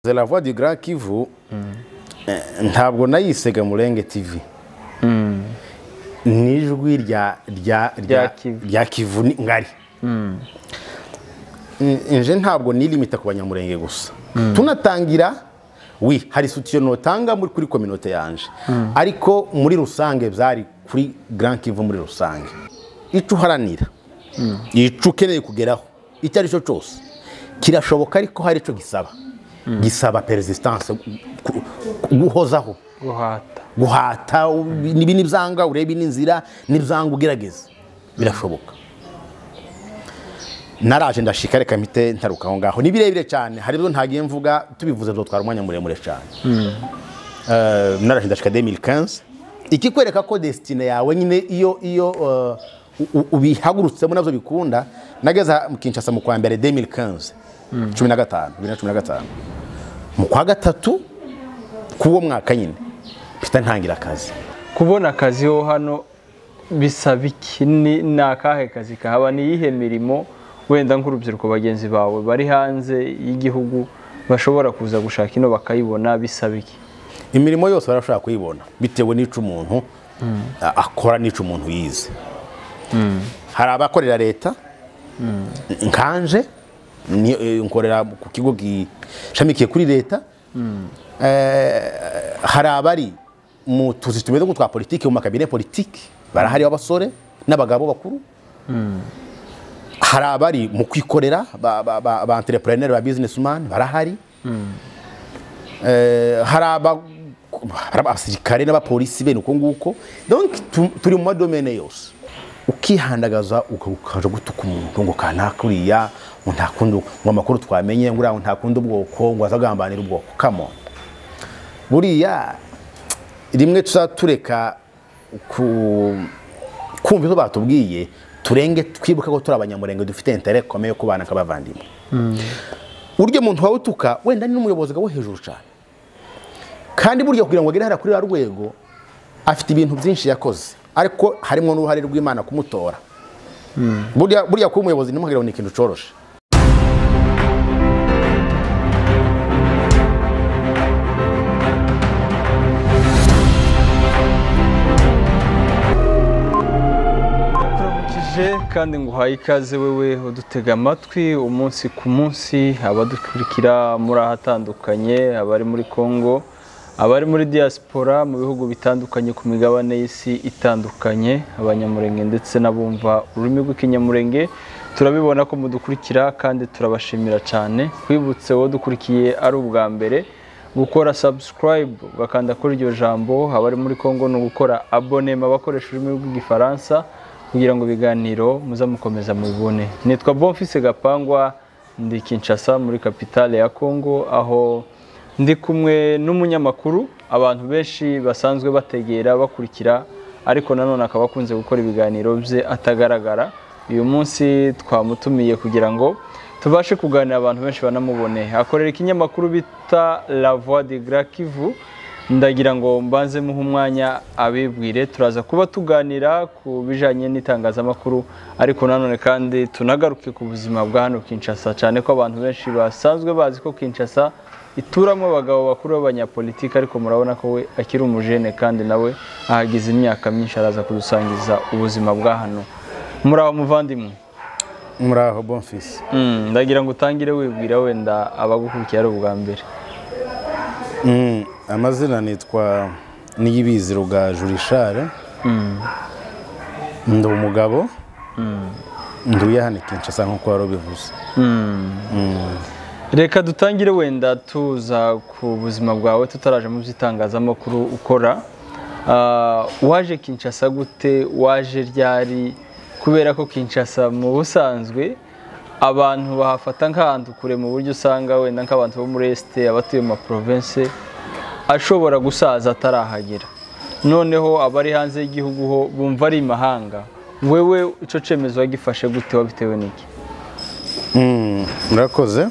la voix du grand kivu ntabwo nayisega murenge tv ni ijwi rya rya Rya Kivu. rya kivu ni- ngari nje ntabwo nilimita ku banyamurenge gusa tunatangira wi hari sutiyo notanga muri kuri kominote yanje ariko muri rusange byari kuri grand kivu muri rusange icyo uharanira icyo ukeneye kugeraho icyo ari cyo cyose kirashoboka ariko hari icyo gisaba gisaba perezistanse gu- gu- guhozaho guhata guhata ibi ni ibyanga urebe n'inzira n'ibyanga ugerageza birashoboka naraje ndashika reka mpite ntaruka aho ngaho ni birebire cyane hari ibyo ntagiye mvuga tubivuze byatwara umwanya muremure cyane Eh, naraje ndashika 2015 ikikwereka ko desitine yawe nyine iyo iyo eh, u- u- ubihagurutsemo nabyo bikunda nageza mu Kinshasa mu kwa mbere 2015 cumi na gatanu bibiri na cumi na gatanu mu kwa gatatu k'uwo mwaka nyine mpita ntangira akazi kubona akazi ho hano bisaba iki ni ni akahe kazi kahaba ni iyihe mirimo wenda nk'urubyiruko bagenzi bawe bari hanze y'igihugu bashobora kuza gushaka ino bakayibona bisaba iki imirimo yose barashobora kuyibona bitewe n'icyo umuntu a- akora n'icyo umuntu yize hari abakorera leta nkanje ni- eh, nkorera ku kigo gishamikiye kuri leta Eh, hari abari mu tuzi tumeze nk'utwa politiki mu makabine politiki barahari abasore n'abagabo bakuru hari abari mu kwikorera ba ba- ba- ba entrepreneur ba businessman barahari Eh, hari aba- hari abasirikare n'abapolisi bene uko nguko donc tu- turi mu madomene yose ukihandagaza uka- ukaja gutuka umuntu ngo kanakuriya ngo nta kundi ngo amakuru twamenye ngo uriya nta kundi ubwoko ngo azagambanira ubwoko kamo buriya rimwe tuzatureka ku kumva ibyo batubwiye turenge twibuke ko turi abanyamurenge dufite intere komeye yo kubana nk'abavandimwe burya umuntu wawutuka wenda ni n'umuyobozi wo hejuru cyane kandi burya kugira ngo agere hariya kuri ruriya rwego afite ibintu byinshi yakoze ariko harimo n'uruhare rw'imana kumutora burya burya kuba umuyobozi ntimuhagire ni ikintu cyoroshye turamukije kandi nguhaye ikaze wewe udutega amatwi umunsi ku munsi abadukurikira muri ahatandukanye abari muri congo abari muri diaspora mu bihugu bitandukanye ku migabane y'isi itandukanye abanyamurenge ndetse n'abumva ururimi rw'ikinyamurenge turabibona ko mudukurikira kandi turabashimira cyane twibutse wowe dukurikiye ari ubwa mbere gukora subscribe ugakanda kuri iryo jambo abari muri congo ni ugukora abonema bakoresha ururimi rw'igifaransa kugira ngo ibiganiro muza mukomeza mubibone nitwa bonfise gapangwa ndi kinshasa muri kapitale ya kongo aho ndi kumwe n'umunyamakuru abantu benshi basanzwe bategera bakurikira ariko nanone akaba akunze gukora ibiganiro bye atagaragara uyu munsi twamutumiye kugira ngo tubashe kuganira abantu benshi banamubone akorera ikinyamakuru bita la voix de grand kivu ndagira ngo mbanze muhe umwanya abibwire turaza kuba tuganira ku bijyanye n'itangazamakuru ariko nanone kandi tunagaruke ku buzima bwa hano Kinshasa cyane ko abantu benshi basanzwe bazi ko Kinshasa ituramo abagabo bakuru b'abanyapolitiki ariko murabona ko we akiri umujene kandi nawe ahagize imyaka myinshi araza kudusangiza ubuzima bwa hano muri abo muvandimwe muraho bonfisi Mm, ndagira ngo utangire wibwira wenda abagukurikira ari ubwa mbere amazina nitwa niyibizi ruga jurishare ndi umugabo nduye hano kinshasa nk'uko wari ubivuze reka dutangire wenda tuza ku buzima bwawe tutaraje mu by'itangazamakuru ukora Ah, waje kinshasa gute waje ryari kubera ko kinshasa mu busanzwe abantu bahafata nk'ahantu kure mu buryo usanga wenda nk'abantu bo muri esite abatuye mu maprovense ashobora gusaza atarahagera noneho abari hanze y'igihugu ho bumva ari imahanga wewe icyo cyemezo wagifashe gute wabitewe n'iki Mm, murakoze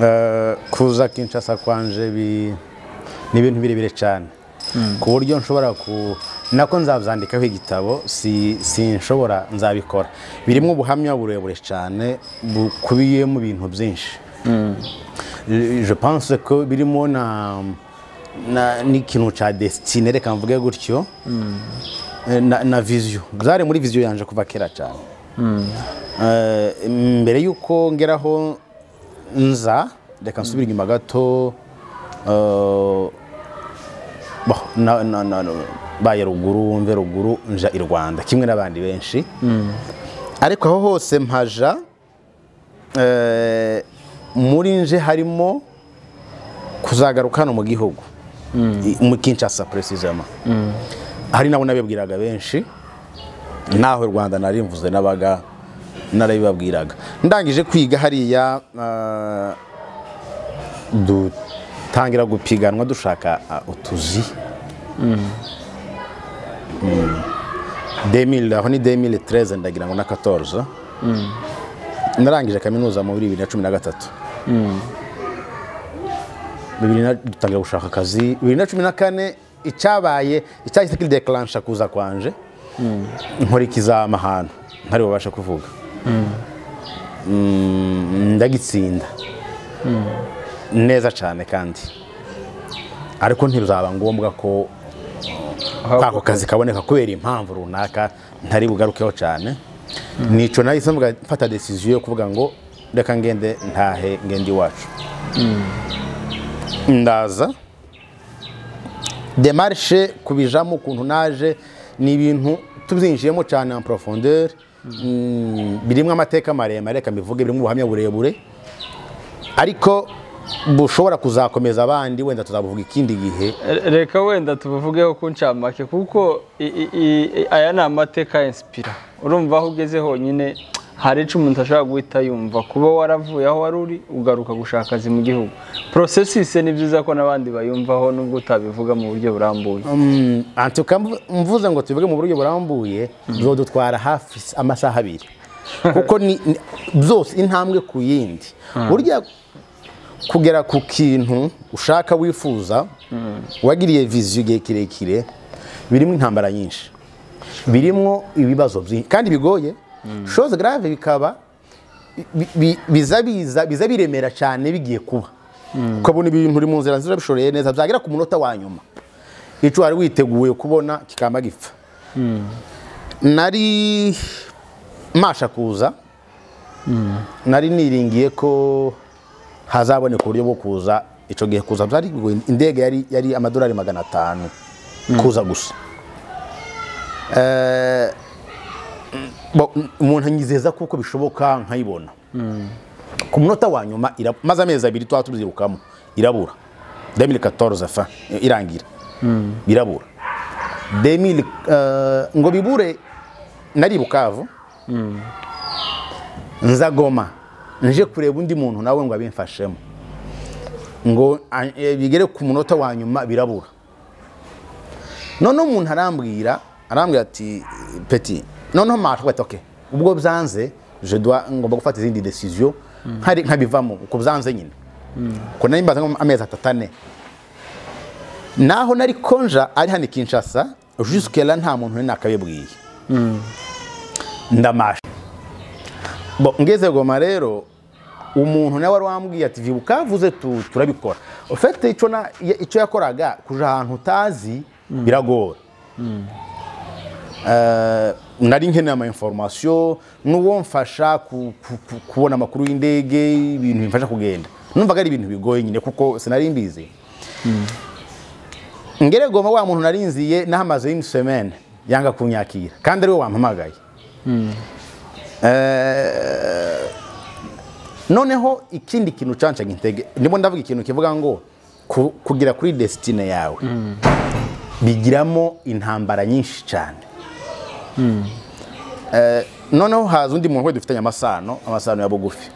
Eh, kuza kinshasa kwanje bi- ni ibintu birebire cyane ku buryo nshobora ku nako nzabyandikaho igitabo si sinshobora nzabikora birimo ubuhamya burebure cyane bukubiye mu bintu byinshi je pense ko birimo na na n'ikintu cya desitine reka mvuge gutyo na na viziyo zari muri viziyo yanjye kuva kera cyane Eh, mbere y'uko ngeraho nza reka nsubire inyuma gato eh, bah, na- na- na- na- baye ruguru mve ruguru nja i rwanda kimwe n'abandi benshi ariko aho hose mpaja eh, muri nje harimo kuzagaruka hano mu gihugu I- mu kinshasa precisement hari nabo nabibwiraga benshi naho i rwanda narimvuze n'abaga narabibabwiraga ndangije kwiga hariya ah, dutangira gupiganwa dushaka ah, utuzi Mm. 2000 aho ni 2013 ndagira ngo na 14 narangije kaminuza muri 2013 bibiri na- dutangira gushaka akazi bibiri na cumi na kane icyabaye icyahise kidekaransha kuza kwanje nkora ikizama ahantu ntari bubashe kuvuga Mm, ndagitsinda neza cyane kandi ariko ntibizaba ngombwa ko ako kazi kaboneka kubera impamvu runaka ntari bugarukeho cyane nico nahise mvuga- mfata decision yo kuvuga ngo reka ngende ntahe ngende iwacu ndaza demarishe kubijamo ukuntu naje ni ibintu tubyinjiyemo cyane en profondeur mm, birimo amateka maremare reka mbivuge birimo ubuhamya burebure ariko bushobora kuzakomeza abandi wenda tuzabuvuga ikindi gihe reka wenda tubuvugeho ku ncamake kuko i- i- i- aya ni amateka ya insipira urumva aho ugeze honyine hari icyo umuntu ashobora guhita yumva kuba waravuye aho wari uri ugaruka gushaka akazi mu gihugu porosesise ni byiza ko n'abandi bayumvaho nubwo utabivuga mu buryo burambuye Mm, antuka mvu- mvuze ngo tubivuge mu buryo burambuye bizodutwara hafi s- amasaha abiri kuko ni ni- byose intambwe ku yindi burya kugera ku kintu ushaka wifuza wagiriye viziyo igihe kirekire birimo intambara nyinshi birimo ibibazo byinshi kandi bigoye shoze grave bikaba bi- bi- biza biza biza biremera cyane bigiye kuba ukabona ibintu uri mu nzira nziza bishoreye neza byagera ku munota wa nyuma icyo wari witeguye kubona kikaba gipfa nari masha kuza nari niringiye ko hazaboneka uburyo bwo kuza icyo gihe kuza byari bigoye. indege yari yari amadolari magana atanu kuza gusa Eh, bo- umuntu anyizeza kuko bishoboka nkayibona ku munota wa nyuma irabura maze amezi abiri tuba tubyirukamo irabura 2014 fa irangira birabura 2000 eh, ngo bibure nari i bukavu nza goma nje kureba undi muntu nawe ngo abimfashemo ngo a- eh, bigere ku munota wa nyuma birabura noneho umuntu arambwira arambwira ati peti noneho matwete oke ubwo byanze je dois ngomba gufata izindi decision nkari nkabivamo uko byanze nyine ko nari mbaze nko amezi atatu ane naho nari konja ari hano i kinshasa jusikera nta muntu uri nakabibwiye ndamasha Bo, ngeze goma rero umuntu nawe wari wambwiye ati vibuka avuze tu- turabikora ufite icyo na- ya- icyo yakoraga kuja ahantu utazi biragora Eh, nari nkeneye ama information n'uwo mfasha ku- ku- ku- kubona amakuru y'indege ibintu bimfasha kugenda numvaga ari ibintu bigoye nyine kuko sinari mbizi ngere goma wa muntu narinziye nahamaze une semaine yanga kunyakira kandi ariwe wampamagaye Eh, noneho ikindi kintu cancaga intege ndimo ndavuga ikintu kivuga ngo ku- kugera kuri desitine yawe bigiramo intambara nyinshi cyane Eh, noneho haza undi muntu we dufitanye amasano amasano ya bugufi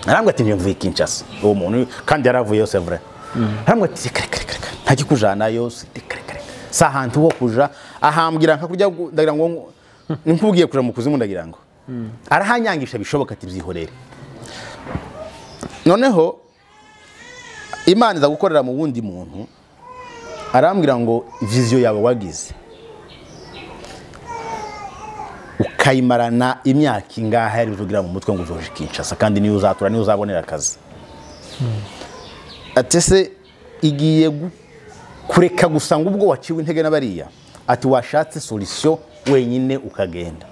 arambwa ati njye mvuye kinshasa uwo muntu kandi yaravuyeyo c'est vrai arambwa ati reka reka reka reka nta kikujanayo reka reka reka si ahantu ho kuja ahambwira nka kurya gu- ndagira ngo ngo- ni nk'ubwiye kuja mu kuzimu ndagira ngo arahanyangisha bishoboka ati byihorere noneho imana iza gukorera mu wundi muntu arambwira ngo viziyo yawe wagize ukayimarana imyaka ingahe ari ugira mu mutwe ngo uzoje kinshasa kandi niyo uzatura niyo uzabonera akazi ati ese igiye gu- kureka gusa ngo ubwo waciwe intege na bariya ati washatse solisiyo wenyine ukagenda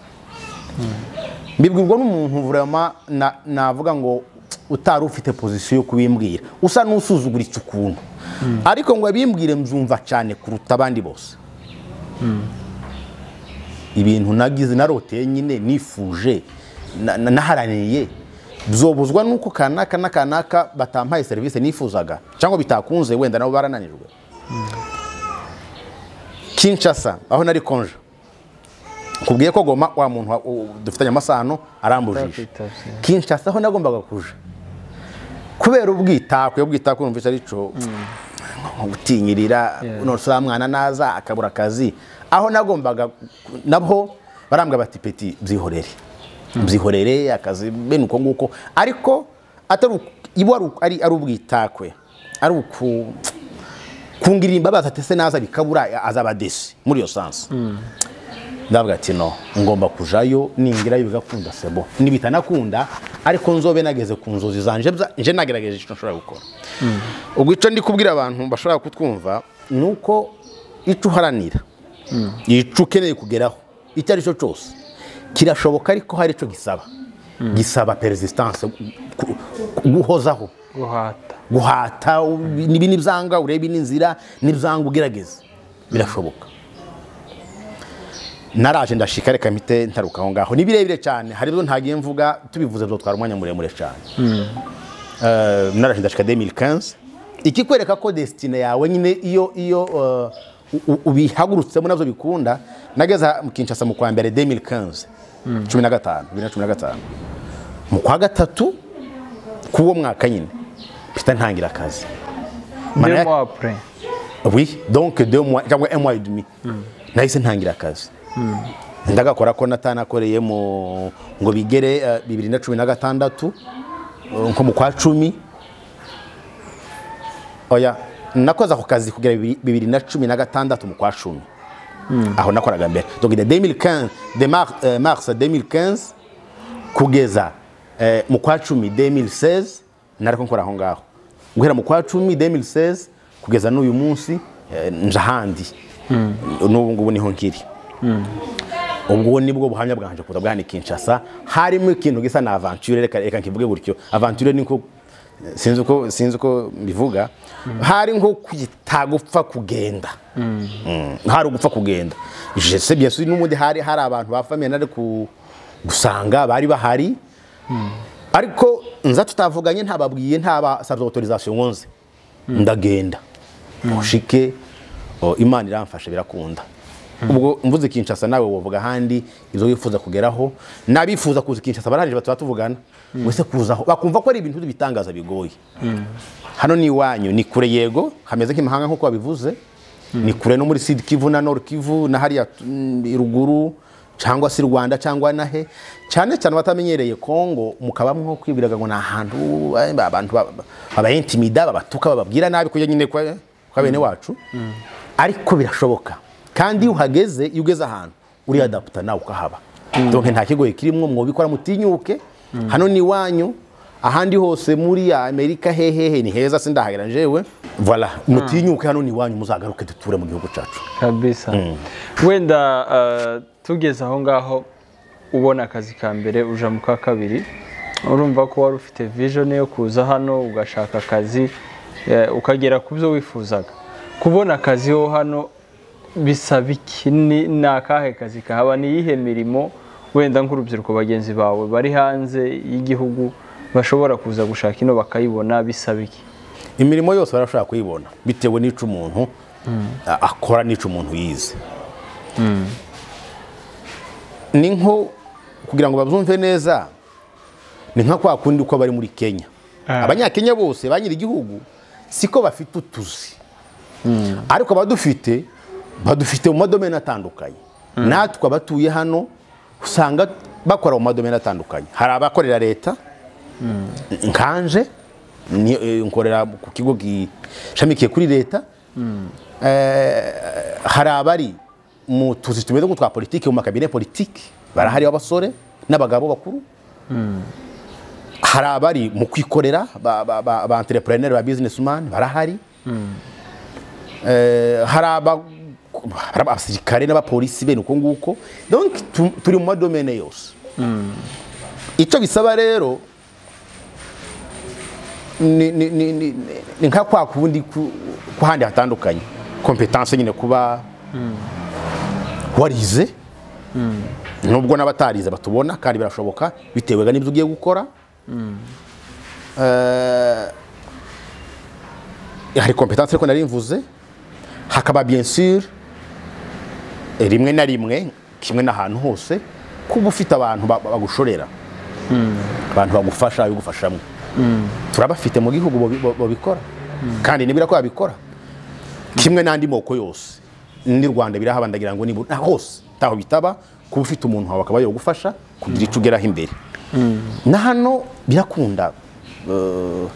mbibwirwa n'umuntu vurama na- navuga ngo utari ufite pozisiyo yo kubimbwira usa n'usuzuguritse ukuntu ariko ngo abimbwire mbyumva cyane kuruta abandi bose ibintu nagize naroteye nyine nifuje na- na- naharaniye byobuzwa nuko kanaka na kanaka batampaye serivisi nifuzaga cyangwa bitakunze wenda nabo barananirwe kinshasa aho nari konje kubwiye ko goma wa muntu wa- u- dufitanye amasano arambujije Ntakwitabye. kinshasa aho nagombaga kuja kubera ubwitakwe ubwitakwe numvise arico gutinyirira Yeah. none se wa mwana naza akabura akazi aho nagombaga nabwo barambwa bati peti byihorere byihorere akazi bene uko nguko ariko atari uku- ibo ari uku- ari ari ubwitakwe ari uku kungirira imbabazi ati se naza bikabura azaba desi muri iyo sansi ndavuga ati no ngomba kujayo ningirayo bigakunda sebo nibitanakunda ariko nzobe nageze ku nzozi zanje bza- nje nagerageje icyo nshobora gukora ubwo icyo ndi kubwira abantu bashobora kutwumva ni uko icyo uharanira icyo ukeneye kugeraho icyo ari cyo cyose kirashoboka ariko hari icyo gisaba gisaba perezisitanse gu- gu- guhozaho guhata guhata u- ibi n'ibyanga urebe n'inzira n'ibyanga ugerageze birashoboka naraje ndashika reka mpite ntaruka aho ngaho ni birebire cyane hari ibyo ntagiye mvuga tubivuze byatwara umwanya muremure cyane Eh, naraje ndashika 2015 ikikwereka ko desitine yawe nyine iyo iyo eh, u- u- ubihagurutsemo nabyo bikunda nageze aha mu Kinshasa mu kwa mbere 2015 cumi na gatanu bibiri na cumi na gatanu mu kwa gatatu k'uwo mwaka nyine mpita ntangira akazi ndemo Manaya- apure oui donc deux mois cyangwa un mois et demi nahise ntangira akazi ndagakora ko natanakoreye mu ngo bigere eh, bibiri na cumi na gatandatu eh, nko mu kwa cumi oya nakoze ako kazi kugera bibiri- bibiri na cumi na gatandatu mu kwa cumi aho nakoraga mbere donc de 2015 de mars, eh, mars 2015 kugeza eh, mu kwa cumi 2016 nariko nkora aho ngaho guhera mu kwa cumi 2016 kugeza n'uyu munsi eh, nje ahandi n'ubu ngubu niho nkiri ubwo nibwo buhamya bwanje kuza bwahani Kinshasa harimo ikintu gisa na aventure reka reka nkivuge gutyo aventure ni nko sinzi uko sinzi uko mbivuga hari nko kwitagupfa kugenda Mm, hari ugupfa kugenda je sais bien sûr n'umundi hari hari abantu ba famille nari ku gusanga bari bahari ariko nza tutavuganye ntababwiye ntabasabye autorisation ngonze ndagenda mushike o, imana iramfasha birakunda ubwo mvuze kinshasa nawe wovuga ahandi ibyo wifuza kugeraho n'abifuza kuza kinshasa barangije batuba tuvugana wese kuzaho bakumva ko ari ibintu bitangaza bigoye hano ni iwanyu ni kure yego hameze nk'imahanga nk'uko babivuze ni kure no muri sud kivu na nord kivu na hariya mm, i ruguru cyangwa se i rwanda cyangwa nahe cyane cyane abatamenyereye kongo mukaba mwo kwibwiraga ngo ni ahantu eh, ba- abantu ba- ba- babaintimida babatuka bababwira nabi kujya nyine kwa kwa bene wacu ariko birashoboka kandi iyo uhageze iyo ugeze ahantu uriyadaputa nawe ukahaba donc nta kigoye kirimo mwobikora mutinyuke hano ni iwanyu ahandi hose muri amerika hehehe ni heza sindahagera njyewe voila mutinyuke hano ni iwanyu muzagaruke duture mu gihugu cyacu kabisa wenda eh, tugeze aho ngaho ubona akazi ka mbere uja mu ka kabiri urumva ko wari ufite vision yo kuza hano ugashaka akazi eh, ukagera ku byo wifuzaga kubona akazi ho hano bisaba iki ni ni akahe kazi kahaba ni iyihe mirimo wenda nk'urubyiruko bagenzi bawe bari hanze y'igihugu bashobora kuza gushaka ino bakayibona bisaba iki imirimo yose barashobora kuyibona bitewe n'icyo umuntu a- akora n'icyo umuntu yize ni nko kugira ngo babyumve neza ni nka kwa kundi uko bari muri kenya Ah. abanyakenya bose ba nyir'igihugu siko bafite utuzi ariko abadufite badufite mu madomeni atandukanye natwe abatuye hano usanga bakora mu madomeni atandukanye hari abakorera leta nkanje ni- eh, nkorera ku kigo gishamikiye kuri leta Eh, hari abari mu tuzi tumeze nk'utwa politiki mu makabine politiki barahari b'abasore n'abagabo bakuru hari abari mu kwikorera ba ba- ba- ba entrepreneur ba businessman barahari Eh, hari aba- hari abasirikare n'abapolisi bene uko nguko donc tu- turi mu madomene yose icyo bisaba rero ni ni- ni- ni- ni nka kwa kundi ku- ku handi hatandukanye kompetanse nyine kuba warize nubwo n'abatarize batubona kandi birashoboka bitewe n'ibyo ugiye gukora Eh, hari kompetanse ariko narimvuze hakaba bien sûr eh, rimwe na rimwe kimwe n'ahantu hose kuba ufite abantu ba- bagushorera abantu bagufasha babigufashamo turabafite mu gihugu babi- ba- babikora kandi nibura ko babikora kimwe n'andi moko yose ni rwanda birahabandagira ngo nibura hose ntaho bitaba kuba ufite umuntu wawe akaba yagufasha kugira icyo ugeraho imbere na hano birakunda eh,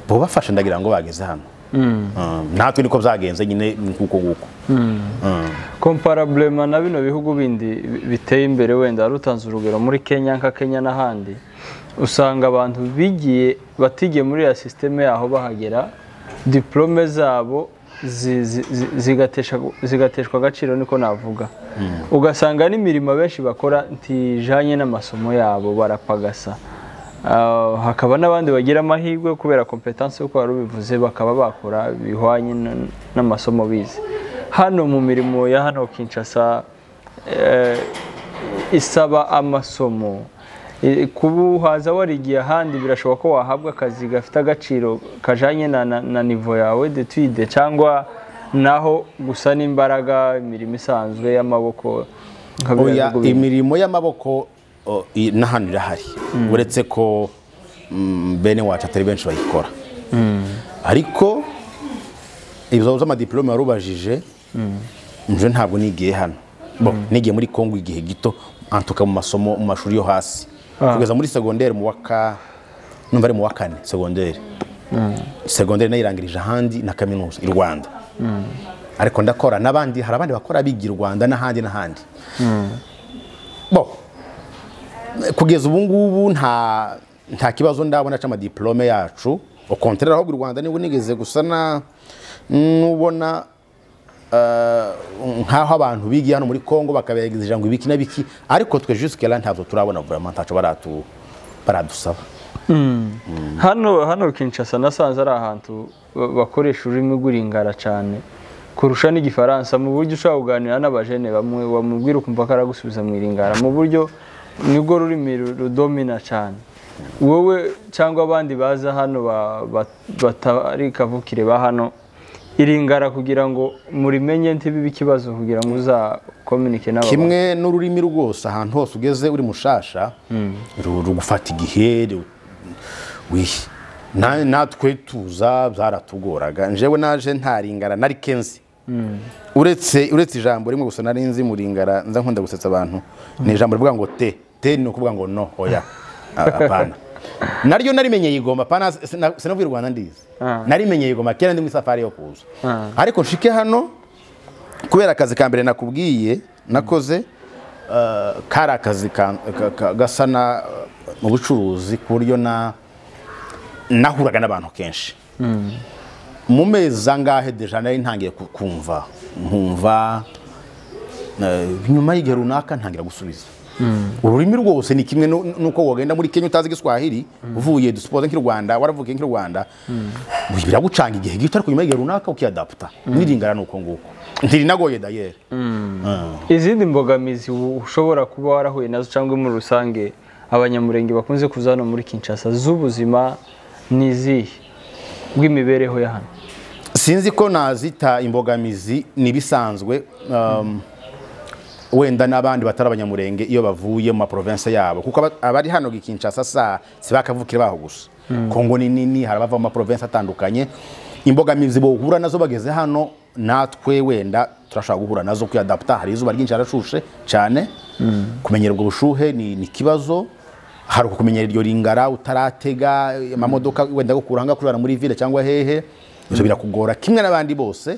bubafasha ndagira ngo bageze hano Eh, natwe niko byagenze nyine ni kuko nguko komparabulema na bino bihugu bindi bi- biteye imbere wenda wari utanze urugero muri kenya nka kenya n'ahandi usanga abantu bigiye batigiye muri ya sisiteme yaho bahagera diporome zabo zi- zi- zi- zigatesha- zigateshwa agaciro niko navuga ugasanga n'imirimo abenshi bakora ntijanye n'amasomo yabo barapagasa Ah, hakaba n'abandi bagira amahirwe kubera kompetansi uko wari ubivuze bakaba bakora bihwanye n- n'amasomo bize hano mu mirimo ya hano kinshasa eh, isaba amasomo Eh, kuba uhaza warigiye ahandi birashoboka ko wahabwa akazi gafite agaciro kajanye na, na, na nivo yawe detude cyangwa naho gusa n'imbaraga imirimo isanzwe y'amaboko nka biriya oya bihugu bindi. imirimo y'amaboko o, i- na hano irahari uretse ko mm, bene wacu atari benshi bayikora ariko ibibazo by'amadiplome warubajije nje ntabwo nigiye hano Bo, nigiye muri kongo igihe gito antuka mu masomo mu mashuri yo hasi Ah. kugeza muri segonderi mu waka numva ari mu wa kane segonderi segonderi nayo irangirije ahandi na kaminuza i rwanda ariko ndakora n'abandi hari abandi bakora bigira i rwanda n'ahandi n'ahandi bo kugeza ubu ngubu nta nta kibazo ndabona cy'amadiplome yacu ukontorera ahubwo u rwanda niba unigeze gusa na n'ubona eh, nk'aho abantu bigiye hano muri congo bakabegezeja ngo ibiki na biki ariko twe jusike là ntabwo turabona vraiment ntaco baratu baradusaba hano hano kinshasa nasanze ari ahantu ba- bakoresha ururimi rw'uringara cyane kurusha n'igifaransa mu buryo ushobora kuganira n'abajene bamwe bamubwira ukumva ko aragusubiza mu iringara mu buryo nibwo rurimi ru- rudomina cyane wowe cyangwa abandi baza hano ba- ba- batari kavukire ba hano iringara kugira ngo murimenye ntibibe ikibazo kugira ngo uzakominike n'aba bantu. kimwe n'ururimi rwose ahantu hose ugeze uri mushasha ru- rugufata igihe ru- wihi Na- natwe tuza byaratugoraga njyewe naje ntaringara nari kenzi uretse uretse ijambo rimwe gusa nari nzi muringara nza nkunda gusetsa abantu ni ijambo rivuga ngo te te ni ukuvuga ngo no oya a- apana naryo narimenyeye igoma apana sina- sinavuye u rwanda ndizi Ah. narimenyeye igoma kera ndi muri safari yo kuza Ah. ariko nshike hano kubera akazi ka mbere nakubwiye nakoze eh, kari akazi ka- ka- ka- gasa na eh, mu bucuruzi ku buryo na nahuraga n'abantu kenshi mu mezi angahe deja nari ntangiye ku- kumva nkumva eh, nyuma y'igihe runaka ntangira gusubiza ururimi rwose ni kimwe nu- nuko wagenda muri kenya utazi igiswahili uvuye dusipoze nk'i rwanda waravukiye nk'i rwanda biragucanga igihe gito ariko nyuma y'igihe runaka ukiyadaputa niringana ni uko nguko ntirinagoye dayeri izindi mbogamizi u- ushobora kuba warahuye nazo cyangwa muri rusange abanyamurenge bakunze kuza hano muri kinshasa z'ubuzima ni izihe bw'imibereho ya hano sinzi ko nazita imbogamizi ni ibisanzwe um, wenda n'abandi batari abanyamurenge iyo bavuye mu maprovense yabo kuko aba- abari hano gikinshasa saa si bakavukire baho gusa kongo ni nini hari abava mu maprovense atandukanye imbogamizi bohura nazo bageze hano natwe wenda turashobora guhura nazo kuyadaputa hari izuba ryinshi harashushe cyane kumenyerwa ubushuhe ni ni ikibazo hari ukumenyera iryo ringara utaratega amamodoka wenda gukura ahangaha kurara muri ville cyangwa hehe ibyo birakugora kimwe n'abandi bose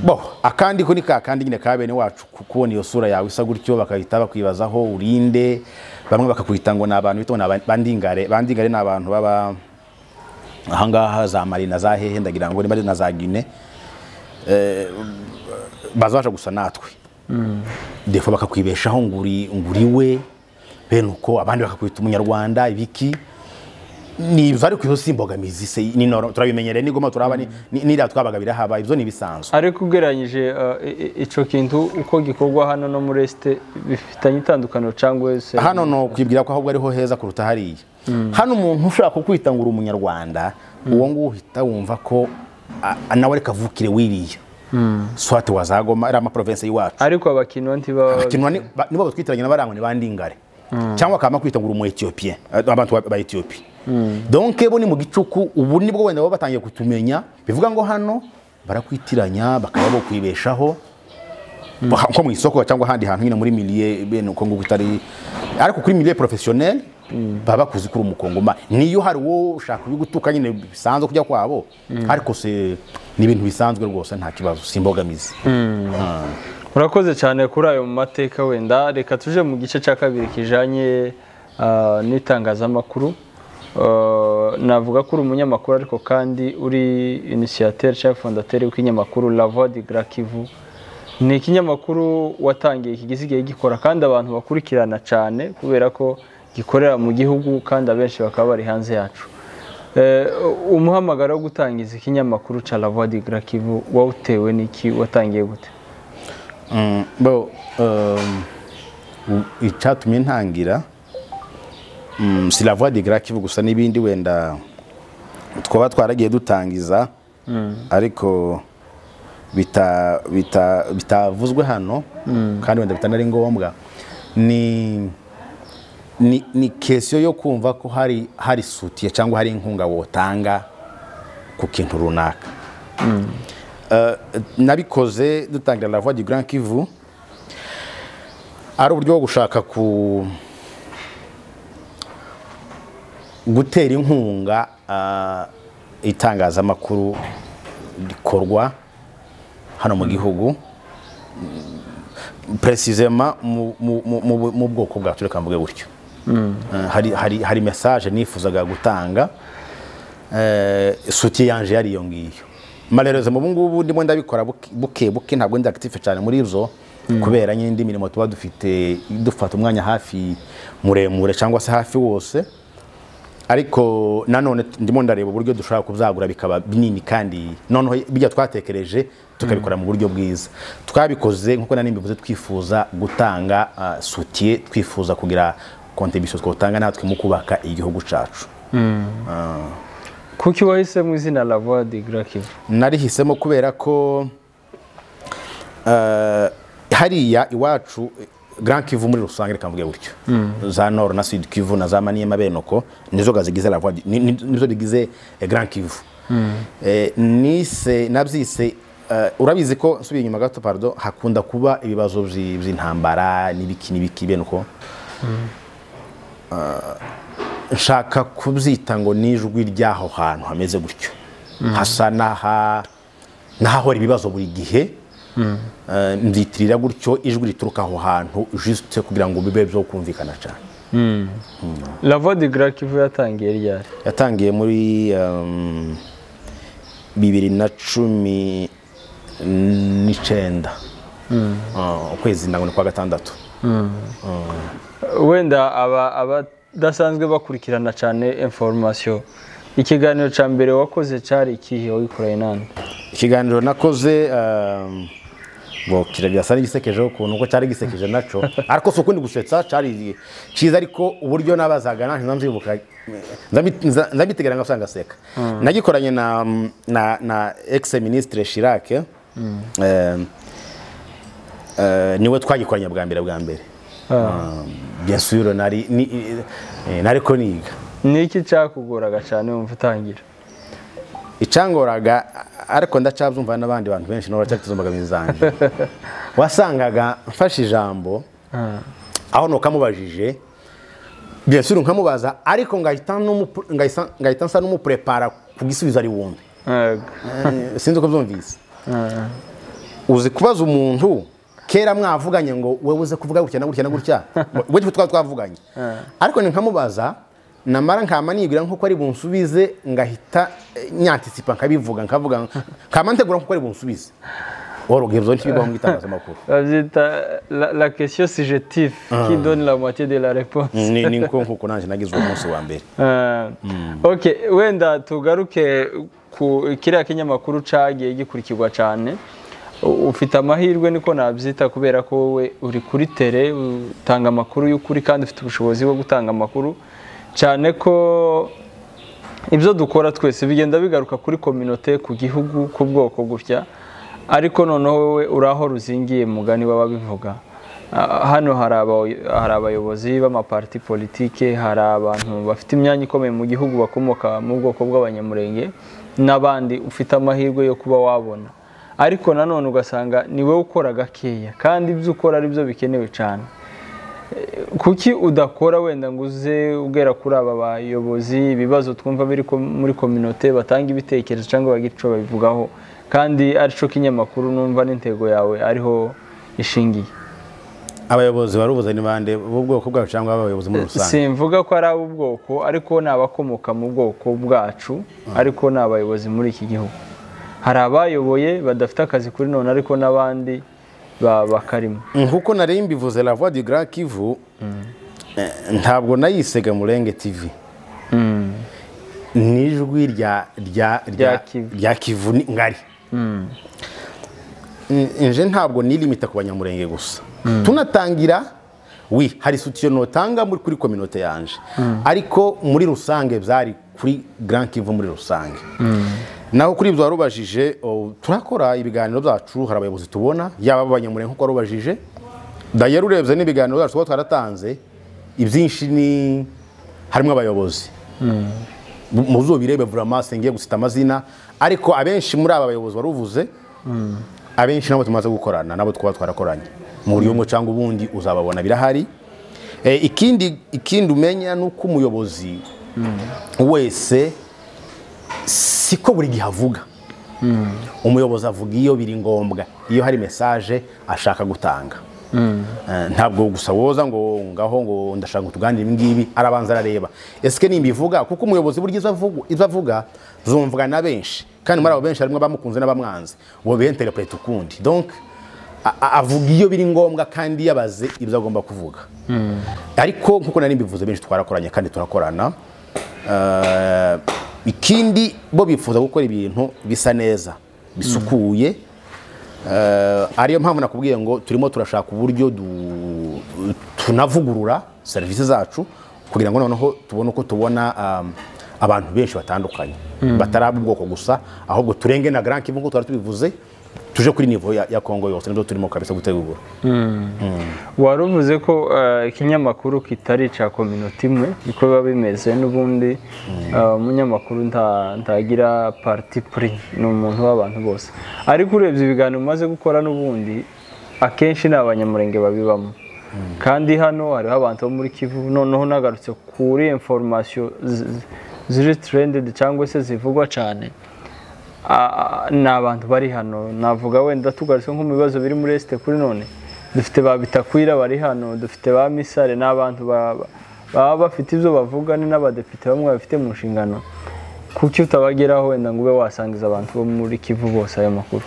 bo akandi ko ni ka kandi nyine ka bene wacu ku- kubona iyo sura yawe isa gutyo bakahita bakwibazaho urinde bamwe bakakwita ngo ni abantu bita ngo ni aba- bandingare bandingare ni abantu baba ahangaha za mari na za hehe ndagira ngo niba ari na za gine bazabasha gusa natwe defo bakakwibeshaho ngo uri ngo uri we bene uko abandi bakakwita umunyarwanda ibiki niba ariko iyo si imbogamizi se ni noro- turabimenyereye nigoma turaba ni- ni- n'iriya twabaga birahaba ibyo ni ibisanzwe ariko ugereranyije uh, i- i- ico kintu uko gikorwa hano no muri esite bifitanye itandukaniro cyangwa se hano ni ukwibwira ko ahubwo ariho heza kuruta hariya hano umuntu ushobora kukwita ngo uri umunyarwanda uwo nguwo uhita wumva ko a- a- nawe reka avukire wiriya swate wazagoma ari amaprovensi y'iwacu ariko abakinwa ntibaba kinwa ni- ba- nibo batwitiranye n'abarangwa ni bandingare cyangwa akaba kwita ngo uri umu Ethiopien abantu ba- ba Ethiopie donc bo ni mu gicuku ubu nibwo wenda baba batangiye kutumenya bivuga ngo hano barakwitiranya bakaba bo kwibeshaho Ba- nko mu isoko cyangwa ahandi hantu nyine muri milieu bene uko nguko itari ariko kuri milieu professionnel baba bakuzi kuri umukongoma niyo hari uwo ushaka ubigutuka nyine bisanzwe kujya kwabo ariko se ni ibintu bisanzwe rwose nta kibazo simbogamizi murakoze cyane kuri ayo mateka wenda reka tuje mu gice cya kabiri kijanye ah, n'itangazamakuru Ah, navuga ko uri umunyamakuru ariko kandi uri initiateur cyangwa fondateur w'ikinyamakuru La Voix du Grand Kivu ni ikinyamakuru watangiye kigize igihe gikora kandi abantu bakurikirana cyane kubera ko gikorera mu gihugu kandi abenshi bakaba bari hanze yacu Eh, umuhamagaro wo gutangiza ikinyamakuru cya La Voix du Grand Kivu wawutewe n'iki watangiye gute Mm, bo um, u- icyatumye ntangira mm, si la voix de grand kivu gusa n'ibindi wenda twaba twaragiye dutangiza ariko bita- bita- bitavuzwe hano kandi wenda bitanari ngombwa ni ni, ni kesiyo yo kumva ko hari hari sutiye cyangwa hari inkunga wotanga ku kintu runaka Eh, nabikoze dutangira la voix du grand kivu ari uburyo bwo gushaka ku gutera inkunga ah, itangazamakuru rikorwa hano mu gihugu precisement mu- mu- mu- mu- mu bwoko bwacu reka mvuge gutyo Eh, hari- hari- hari message nifuzaga gutanga eh, soutien yanje yari iyo ngiyo malheureusement ubu ngubu ndimo ndabikora buke- buke buke ntabwo ndi active cyane muri zo kubera nyine indi mirimo tuba dufite dufata umwanya hafi muremure cyangwa se hafi wose ariko nanone t- ndimo ndareba uburyo dushobora kubyagura bikaba binini kandi noneho bijya twatekereje tukabikora mu buryo bwiza twabikoze nk'uko nari mbivuze twifuza gutanga uh, soutien twifuza kugira contribution twotanga natwe mu kubaka igihugu cyacu kuki wahisemo izina la voix de grand kivu narihisemo kubera ko eh, hariya iwacu eh, Grand Kivu muri rusange reka mvuge gutyo za Nord na Sud Kivu na za Maniema benoko nizo gazigize la voie du- ni- ni- nizo bigize eh, Grand Kivu Eh, nise nabyise eh, urabizi ko nsubiye inyuma gato pardon hakunda kuba ibibazo byi- by'intambara n'ibiki n'ibiki benoko nshaka kubyita ngo n'ijwi ry'aho hantu hameze gutyo hasa n'aha- n'ahahora ibibazo buri gihe Eh, mbitirira gutyo ijwi rituruka aho hantu jisite kugira ngo bibe byo kumvikana cyane la voix de grand kivu yatangiye ryari yatangiye muri um, bibiri na cumi n'icenda Ah, ukwezi ndango ni kwa gatandatu wenda aba abadasanzwe bakurikirana cyane information ikiganiro cya mbere wakoze cyari ikihe wabikoranye nande ikiganiro nakoze um, bo kiragasa n'igisekejeho ukuntu uko cyari gisekeje naco ariko si ukundi gusetsa cyari cyiza ariko uburyo nabazaga nanjye nza mbyibuka nza mbi- nza- nza mbitegera ngasanga seka nagikoranye na na na ex ministre Chirac eh, eh, niwe twagikoranye bwa mbere bwa mbere Um, bien sûr nari ni- eh, nariko niga ni iki cyakugoraga cyane wumva utangira icyangoraga ariko ndacabyumva n'abandi bantu benshi nabo baracyafite izo mbogamizi zanjye wasangaga mfashe ijambo aho nukamubajije bien sûr nkamubaza ariko ngahita n'umu- ngahisa- ngahita nsa n'umupurepara ku gisubizo ari wumve Yego. Eh, sinzi uko byumvise uzi kubaza umuntu kera mwavuganye ngo wowe uze kuvuga gutya na gutya na gutya we twaba twavuganye ariko nkamubaza namara nkama nibwira nk'uko ari bunsubize ngahita eh, nyantisipa nkabivuga nkavuga nkama ntegura nk'uko ari bunsubize orogibzo ntibibaho mu itangazamakuru babyita la, la question subjective qui donne la moitié de la réponse ni ni nko nkuko nanjye nagize uwo munsi wa mbere Ah, ok wenda tugaruke ku kiriya kinyamakuru cagiye gikurikirwa cane U- ufite amahirwe niko nabyita kubera ko wowe uri kuri tere utanga amakuru y'ukuri kandi ufite ubushobozi bwo gutanga amakuru cyane ko ibyo dukora twese bigenda bigaruka kuri kominote ku gihugu ku bwoko gutya ariko noneho wowe uri aho ruzingiye mugani baba bivuga Ah, hano hari aba- hari abayobozi b'amaparti politike hari abantu bafite imyanya ikomeye mu gihugu bakomoka mu bwoko bw'abanyamurenge n'abandi ufite amahirwe yo kuba wabona ariko nanone ugasanga ni wowe ukora gakeya kandi ibyo ukora ari byo bikenewe cyane kuki udakora wenda ngo uze ugera kuri aba bayobozi ibibazo twumva biri ko- muri kominote batanga ibitekerezo cyangwa bagire icyo babivugaho kandi aricyo kinyamakuru numva n'intego yawe ariho ishingiye abayobozi barubuze ni bande b'ubwoko bwacu cyangwa abayobozi muri rusange simvuga ko ari ab'ubwoko ariko ni abakomoka mu bwoko bwacu ariko ni abayobozi muri iki gihugu hari abayoboye badafite akazi kuri none ariko n'abandi ba- bakarimo nkuko nari mbivuze la voix du grand kivu eh, ntabwo nayisega murenge tv Mm. n'ijwi rya rya Rya Kivu. rya kivu ni- ngari N- nje ntabwo nilimita ku banyamurenge gusa tunatangira wi hari sutiyo notanga muri kuri kominote yanje ariko muri rusange byari kuri grand kivu muri rusange naho kuri ibyo warubajije o, turakora ibiganiro byacu hari abayobozi tubona yaba abanyamurenge nkuko warubajije dayari urebye n'ibiganiro byacu tuba twaratanze ibyinshi ni harimo abayobozi muzo birebe vraiment singiye gusita amazina ariko abenshi muri aba bayobozi waruvuze abenshi nabo tumaze gukorana nabo twaba twarakoranye mu buryo bumwe cyangwa ubundi uzababona birahari e, ikindi ikindi umenya ni uko umuyobozi wese siko buri gihe avuga umuyobozi avuga iyo biri ngombwa iyo hari mesaje ashaka gutanga Eh, ntabwo gusa woza ngo ngaho ngo ndashaka ngo tuganire ibi ngibi arabanza arareba ese nimbivuga kuko umuyobozi burya izo avugu- izo avuga zumvwa na benshi kandi muri abo benshi harimo abamukunze n'abamwanze uwo biyenterepurete ukundi donc a- a- avuga iyo biri ngombwa kandi yabaze ibyo agomba kuvuga ariko nkuko nari mbivuze benshi twarakoranye kandi turakorana Eh, ikindi bo bifuza gukora ibintu bisa neza bisukuye Eh, ariyo mpamvu nakubwiye ngo turimo turashaka uburyo du- tunavugurura serivisi zacu kugira ngo noneho tubone uko tubona um, abantu benshi batandukanye batari ab'ubwoko gusa ahubwo turenge na Grand Kivu nk'uko twari tubivuze tuje kuri nivo ya, ya Kongo yose nibyo turimo kabisa gutegura wari uvuze ko eh, ikinyamakuru kitari icya kominote imwe niko biba bimeze n'ubundi eh, umunyamakuru nta- ntagira parti puri ni umuntu w'abantu bose ariko urebye ibiganiro umaze gukora n'ubundi akenshi ni abanyamurenge babibamo kandi hano hariho abantu bo muri kivu noneho nagarutse kuri inforomasiyo ziri terendedi cyangwa se zivugwa cyane Ah, ni abantu bari hano navuga wenda tugarutse nko mu bibazo biri muri esite kuri none dufite ba bitakwira bari hano dufite ba misare n'abantu ba- ba- baba bafite ibyo bavuga ni n'abadepite bamwe bafite mu nshingano kuki utabageraho wenda ngo ube wasangiza abantu bo muri kivu bose ayo makuru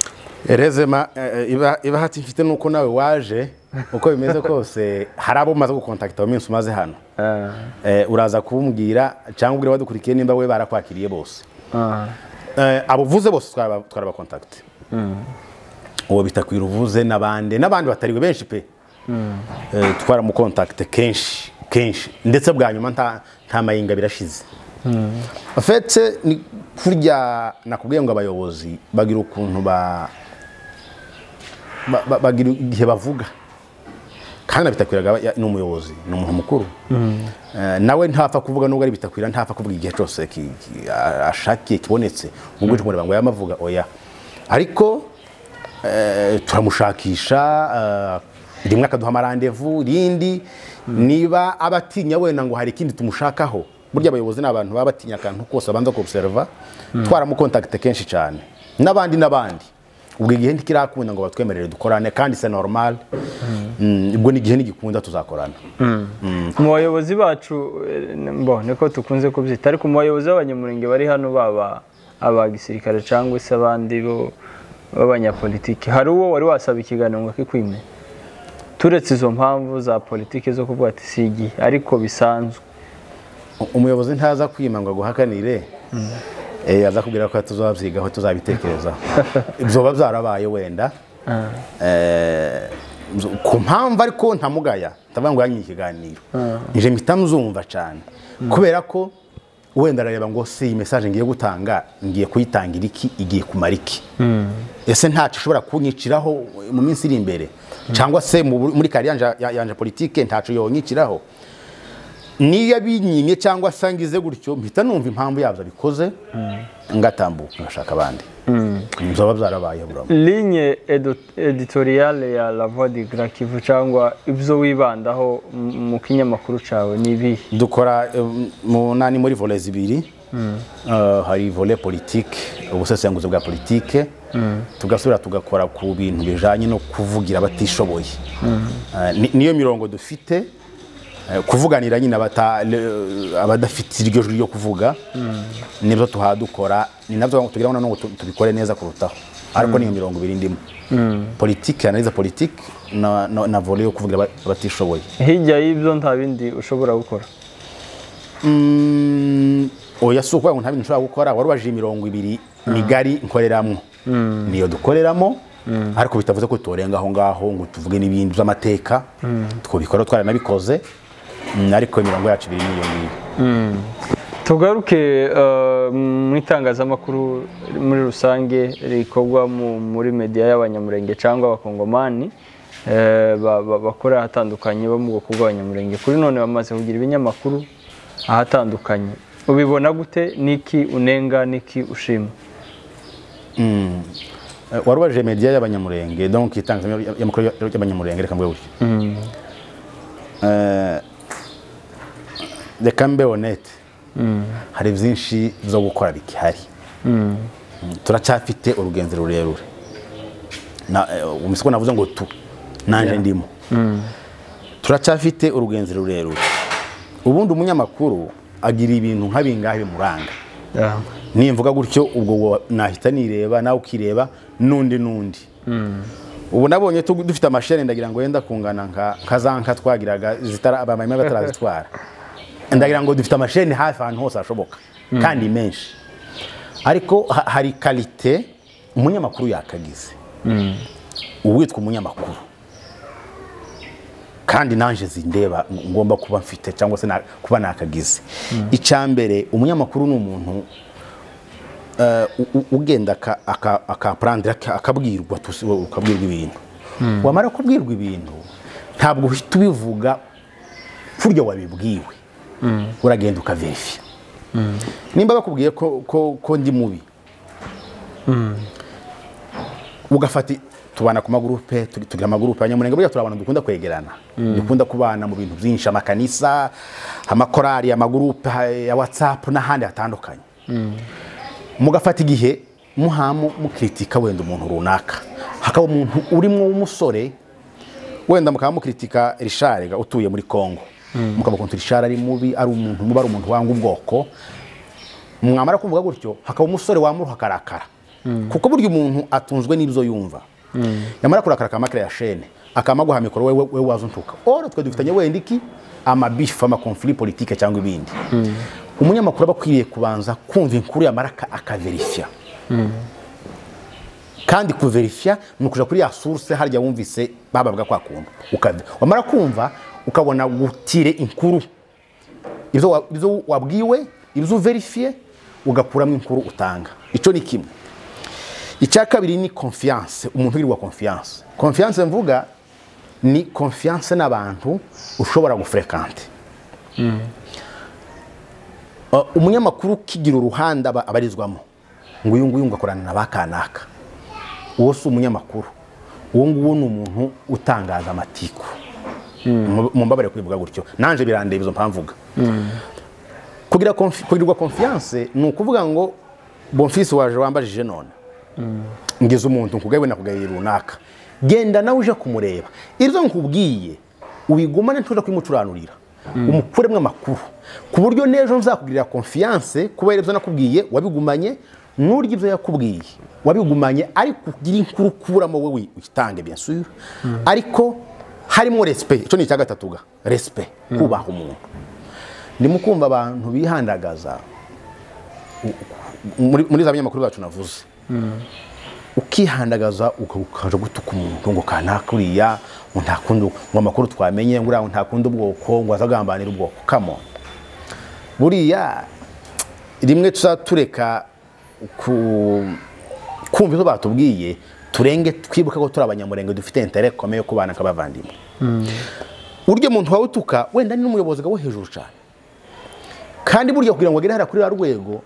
Erezema eh, eh, iba iba hati mfite nuko nawe waje uko bimeze kose hari abo umaze gukontakita mu minsi umaze hano Ah, Eh, uraza kumbwira cyangwa ubwira badukurikiye nimba we barakwakiriye bose ah, Eh, abo uvuze bose twaraba- twarabakontakite uwo bitakwira uvuze n'abandi n'abandi batariwe benshi pe Eh, twaramukontakite kenshi kenshi ndetse bwa nyuma nta nta mayinga birashize afetse ni kurya nakubwiye ngo abayobozi bagira ukuntu ba ba- ba- bagira igihe bavuga kandi na bitakwiraga ya- ni umuyobozi ni umuntu mukuru Eh, nawe ntapfa kuvuga nubwo ari bitakwira ntapfa kuvuga igihe cyose ki- ki- a- ashakiye kibonetse ubwo cyo mureba ngo yamavuga oya ariko eh, turamushakisha eh, rimwe akaduha amarandevu rindi niba abatinya wenda ngo hari ikindi tumushakaho burya abayobozi ni abantu baba batinya akantu kose abanza kubuserva twaramukontakite kenshi cyane n'abandi n'abandi ubwo igihe ntikirakunda ngo batwemerere dukorane kandi se normal Mm, ubwo n'igihe ntigikunda tuzakorana mu bayobozi bacu eh, mbo niko tukunze kubyita ariko mu bayobozi b'abanyamurenge bari hano baba aba gisirikare cyangwa se abandi bo b'abanyapolitiki hari uwo wari wasaba ikiganiro ngo kikwime turetse izo mpamvu za politiki zo kuvuga ati si igihe ariko bisanzwe umuyobozi ntaza kwima ngo aguhakanire Eh, aza kubwira ko tuzabyigaho tuzabitekerezaho byoba byarabaye wenda Eh, zo- ku mpamvu ariko ntamugaya ndavuga ngo yanywe ikiganiro nje mpita mzumva cyane kubera ko wenda arareba ngo se iyi mesaje ngiye gutanga ngiye kuyitangira iki igiye kumara iki ese ntacyo ushobora kunyiciraho mu minsi iri imbere cyangwa se mu bur- muri kariya yanja- ya- yanja politike ntacyo yonyiciraho niyo abinyimye cyangwa asangize gutyo mpita numva impamvu yabyo abikoze ngatambuka ngashaka abandi nzoba byarabaye buramo linye edo- editoriale ya la voix du grand kivu cyangwa ibyo wibandaho mu- mu kinyamakuru cyawe ni ibihe dukora eh, mu nani muri vole zibiri Eh, hari vole politike ubusesenguzi bwa politike tugasubira tugakora ku bintu bijyanye no kuvugira abatishoboye Eh, ni- niyo mirongo dufite Eh, kuvuganira nyine abata- le- abadafite iryo jwi ryo kuvuga nibyo tuhaba dukora ni nabyo tugira ngo nanone tu- tubikore neza kurutaho ariko niyo mirongo ibiri ndimo politike analiza politike na, na, na vole yo kuvugira aba- abatishoboye hirya y'ibyo nta bindi ushobora gukora Mm, oya si ukuvuga ngo nta bintu nshobora gukora wari ubajije imirongo ibiri migari nkoreramo niyo dukoreramo ariko bitavuze ko turenga aho ngaho ngo tuvuge n'ibindi by'amateka twabikora twaranabikoze mm, ariko imirongo yacu ibiri niyo ngiyo tugaruke eh, mu itangazamakuru muri rusange rikorwa mu- muri media y'abanyamurenge cyangwa abakongomani eh, ba- ba- bakora ahatandukanye bo mu bwoko bw'abanyamurenge kuri none bamaze kugira ibinyamakuru ahatandukanye ubibona gute niki unenga niki ushima Eh, wari ubajije media y'abanyamurenge donc itangazamakuru y'abanyamurenge reka mvuge gutyo Eh, reka mbe honete hari byinshi byo gukora bikihari Mm, turacyafite urugenzi rurerure Na- eh, ubu siko navuze ngo tu nanjye ndimo turacyafite urugenzi rurerure ubundi umunyamakuru agira ibintu nka bingahe bimuranga nimvuga gutyo ubwo wo- nahita nireba nawe ukireba n'undi n'undi ubu nabonye tu- dufite amasheni ndagira ngo yenda kungana nka nka za nka twagiraga zitara abamama batarazitwara ndagira ngo dufite amasheni hafi ahantu hose hashoboka kandi menshi ariko ha- hari karite umunyamakuru yakagize uwitwa umunyamakuru kandi nanjye zindeba ngomba kuba mfite cyangwa se na- kuba nakagize icya mbere umunyamakuru ni umuntu eh, u- u- ugenda aka- aka- akaprandira aka- akabwirwa tusi- wowe ukabwirwa ibintu wamara kubwirwa ibintu ntabwo uhita ubivuga kurya wabibwiwe uragenda ukaverifiya nimba bakubwiye ko ko- ko ndi mubi ugafata tubana ku magurupe tug- tugira amagurupe abanyamurenge burya turabana dukunda kwegerana dukunda kubana mu bintu byinshi amakanisa amakorari amagurupe ha- ya whatsapp n'ahandi hatandukanye mugafata igihe muhamu mukritika wenda umuntu runaka hakaba umuntu urimo w'umusore wenda mukaba mukritika Richard ga utuye muri Congo mukaba kuntu Richard ari mubi ari umuntu mubi ari umuntu wanga ubwoko mwamara kumvuga gutyo hakaba umusore wamuruha akarakara kuko burya umuntu atunzwe n'ibyo yumva yamara kurakara akama ya shene akama guha mikoro wewe wewe waza untuka oro twe dufitanye wenda iki amabifu amakonfuri politike cyangwa ibindi umunyamakuru aba akwiriye kubanza kumva inkuru yamara aka- akaverifya kandi kuverifya ni ukuja kuri ya source harya wumvise babavuga kwa kuntu ukave wamara kumva ukabona gutire inkuru ibyo wa- ibyo wabwiwe ibyo uverifiye ugakuramo inkuru utanga icyo ni kimwe icya kabiri ni konfiyanse umuntu ugirirwa konfiyanse konfiyanse mvuga ni konfiyanse n'abantu ushobora gufurekante Uh, umunyamakuru ukigira uruhande aba- abarizwamo ngo uyu nguyu ngakorana na ba kanaka uwo si umunyamakuru uwo nguwo ni umuntu utangaza amatiku Mu- mumbabarire kubivuga gutyo nanje birandeba izo mpamvuga kugira konfi- kugirirwa konfiyanse ni ukuvuga ngo bonfisi waje wambajije none ngeze umuntu nkugabe nakugaye runaka genda nawe uje kumureba ibyo nkubwiye ubigumane ntuza kubimucuranurira umukuremo amakuru ku buryo n'ejo nzakugirira konfiyanse kubera ibyo nakubwiye wabigumanye nturye ibyo yakubwiye wabigumanye ariko ugire inkuru ukuramo wowe witange bien sûr ariko harimo resipe icyo ni icya gatatu ga resipe kubaha umuntu ndimo kumva abantu bihandagaza muri muri za binyamakuru zacu navuze ukihandagaza ukaje gutuka umuntu ngo kanakuriya ngo nta kundi ngo amakuru twamenye ngo uriya nta kundi ubwoko ngo azagambanira ubwoko kamo buriya rimwe tuzatureka kumva ibyo batubwiye turenge twibuke ko turi abanyamurenge dufite intere komeye yo kubana nk'abavandimwe urya muntu wawe utuka wenda ni n'umuyobozi wo hejuru cyane kandi burya kugira ngo agere hariya kuri ba rwego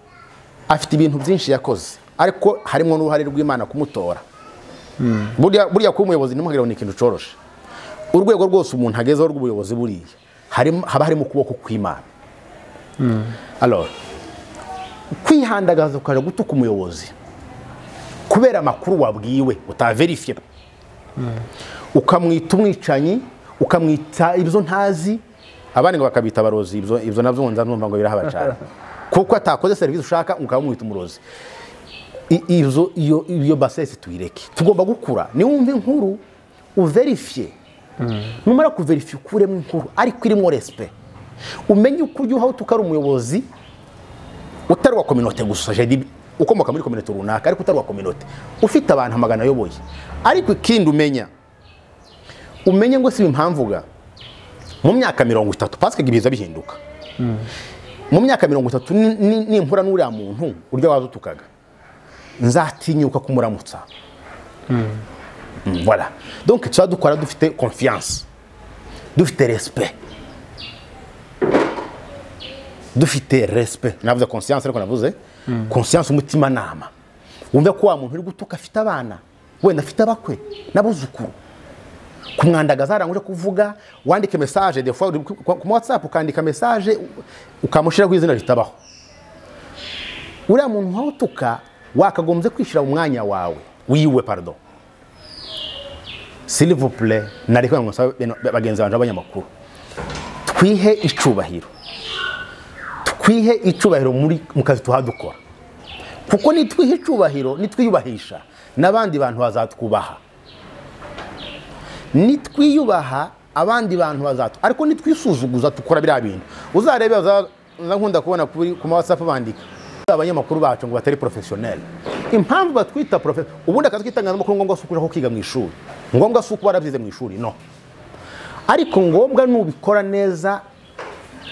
afite ibintu byinshi yakoze ariko harimo n'uruhare rw'imana kumutora burya burya kuba umuyobozi ntimuhagire ni ikintu cyoroshe urwego rwose umuntu agezeho rw'ubuyobozi buriya harimo- haba harimo ukuboko kw'imana Alors, kwihandagaza ukaja gutuka umuyobozi kubera amakuru wabwiwe utaverifiye ukamwita umwicanyi ukamwita ibyo ntazi abandi ngo bakabita abarozi ibyo ibyo nabyo ngo nzanumva ngo birahaba cyane kuko atakoze serivisi ushaka ukaba umwita umurozi I- izo iyo iyo basesi tuyireke tugomba gukura niwumva inkuru uverifiye numara kuverifiye ukuremo inkuru ariko irimo resipe umenye uko ujya uhawe utari umuyobozi utari uwa kominote gusa jedi ukomoka muri kominote runaka ariko utari uwa kominote ufite abantu amagana ayoboye ariko ikindi umenya umenye ngo si impamvuga mu myaka mirongo itatu pasike ibiza bihinduka mu myaka mirongo itatu ni- ni- nimpura n'uriya muntu urya waza utukaga nzatinyuka kumuramutsa Mm, voilà donc tuba dukora dufite confiance dufite respect dufite respect navuze conscience ariko navuze conscience umutimanama wumve ko wa muntu uri gutuka afite abana wenda afite abakwe n'abuzukuru kumwandagaza haranguje kuvuga wandike message des fois uri ku ku whatsapp ukandika message ukamushyiraho izina ritabaho uriya muntu wawe utuka wakagombye kwishyira mu mwanya wawe wiwe pardon silivupure nari kugira ngo nsabe bene- bagenzi banjye b'abanyamakuru twihe icubahiro twihe icubahiro muri mu kazi tuha dukora kuko nitwiha icubahiro nitwiyubahisha n'abandi bantu bazatwubaha nitwiyubaha abandi bantu bazatwa ariko nitwisuzuguza dukora biriya bintu uzarebe baza- nza nkunda kubona kuri ku ma whatsapp bandika abanyamakuru bacu ngo batari professionnel impamvu batwita profe ubundi akazi k'itangazamakuru ngombwa si ukuja ko kiga mu ishuri ngombwa si uko warabyize mu ishuri no ariko ngombwa nubikora neza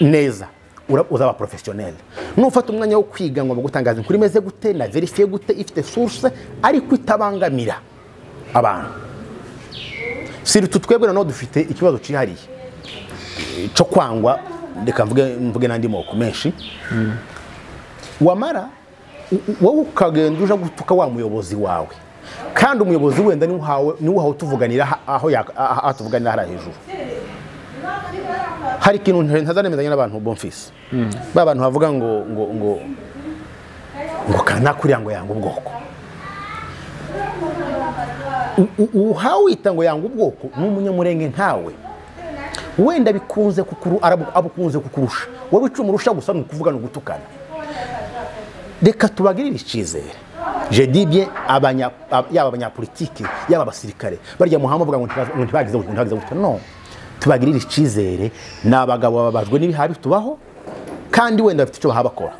neza ura- uzaba professionnel nufata umwanya wo kwiga ngo gutangaza inkuru imeze gute na verifiye gute ifite source ariko itabangamira abantu si utu twebwe noneho dufite ikibazo cyihariye e, cyo kwangwa reka mvuge mvuge n'andi moko menshi wamara u- u- wowe ukagenda uja gutuka wa muyobozi wawe kandi umuyobozi wenda niwe uhawe niwe uhawe utuvuganira ha- aho yak- ah- ah- atuvuganira hariya hejuru hari ikintu ntazanemezanya n'abantu bomfisi ba bantu bavuga ngo ngo ngo ngo kanakuriya ngo yanga ubwoko U- u- uhawe wita ngo yanga ubwoko ni umunyamurenge nkawe wenda bikunze kukuru arabu- abukunze kukurusha wowe icyo umurusha gusa ni ukuvuga no gutukana reka tubagirire icyizere jedibye abanya ab- yaba abanyapolitike yaba abasirikare barya muhama bavuga ngo ntibazi- ngo ntibagize gutya, ntibagize gutya no tubagirire icyizere ni abagabo bababajwe n'ibihabi tubaho kandi wenda bafite icyo bahabakora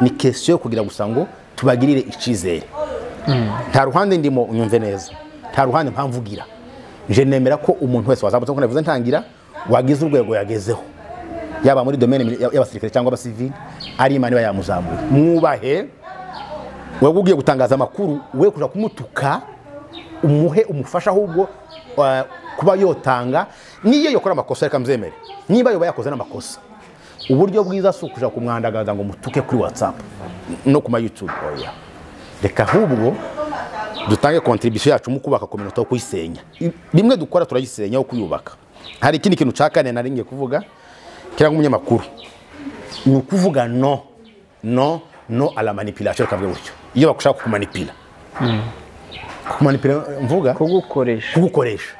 ni kesiyo yo kugira gusa ngo tubagirire icyizere nta ruhande ndimo unyumve neza nta ruhande mpamvugira nje nemera ko umuntu wese wazamutse nkuko navuze ntangira wagize urwego yagezeho yaba muri domaine mili- y'abasirikare cyangwa abasivili ari imana iba yamuzamuye mwubahe wewe ugiye gutangaza amakuru we kuja kumutuka umuhe umufasha ahubwo uh, kuba yotanga niyo yakora amakosa reka mzemere niba yoba yakoze n'amakosa uburyo bwiza si ukuja kumwandagaza ngo mutuke kuri whatsapp no kuma youtube oya reka ahubwo dutange kontribisiyo yacu mu kubaka kominote yo kuyisenya I- rimwe dukora turayisenya aho kuyubaka hari ikindi kintu cya kane nari ngiye kuvuga kiriya nk'umunyamakuru ni ukuvuga no no no a la manipulation reka mvuge gutyo iyo bagushaka kukumanipira kumanipira mvuga kugukoresha kugukoresha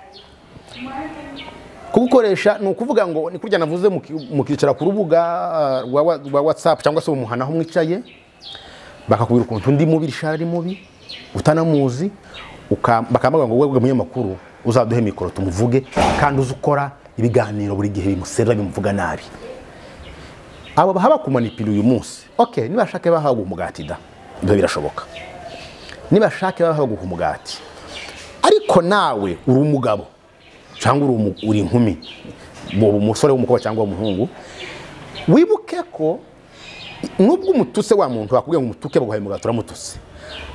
kugukoresha ni ukuvuga ngo ni kurya navuze muki- mukicara ku rubuga ah, rwa wa- rwa watsapu cyangwa se umuhana aho mwicaye bakakubwira ukuntu undi mubi rishara ari mubi utanamuzi uka- bakamubaza ngo webwe munyamakuru uzaduhe mikoro tumuvuge kandi uzi ukora ibiganiro buri gihe bimusera bimuvuga nabi abo bahaba kumanipira uyu munsi ok nibashake bahabwa umugati da ibyo birashoboka nibashake bahabwa umugati ariko nawe uri umugabo cyangwa uri umu- uri inkumi mu- umusore w'umukobwa cyangwa umuhungu wibuke ko nubwo umututse wa muntu wakubwiye ngo umutuke baguhaye umugati uramututse